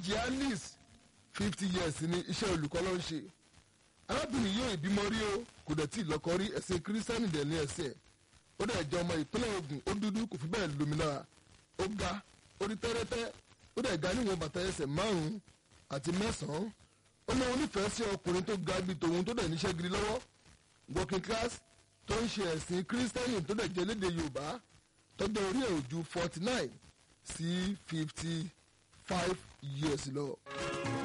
ìkejì alice fifty years ni iṣẹ́ olùkọ́ ló ń ṣe arábìnrin yóò ìbímọ rí o kò dẹ̀ tí ì lọ́kọ rí ẹ̀sìn kírísítẹ́nì dẹ̀ ní ẹ̀sìn ẹ̀ ó dẹ̀ jẹ́ ọmọ ìpínlẹ̀ Ògùn ó dúdú kò fi bẹ́ẹ̀ lómi lára ó ga ó rí tẹ́rẹ́tẹ́ ó dẹ̀ ga níwọ̀n bàtà ẹsẹ̀ márùn-ún àti mẹ́sàn-án ó ní onífẹ̀ẹ́ sí ọkùnrin tó ga bíi tòun tó dẹ̀ níṣẹ́ gidi lọ́wọ́ working class tó ń ṣe ẹ̀sìn kírísítẹ́nì tó dẹ̀ jẹ́ léde Yorùbá tọ́jọ́ orí ẹ̀ ò ju forty nine sí fifty five years lọ.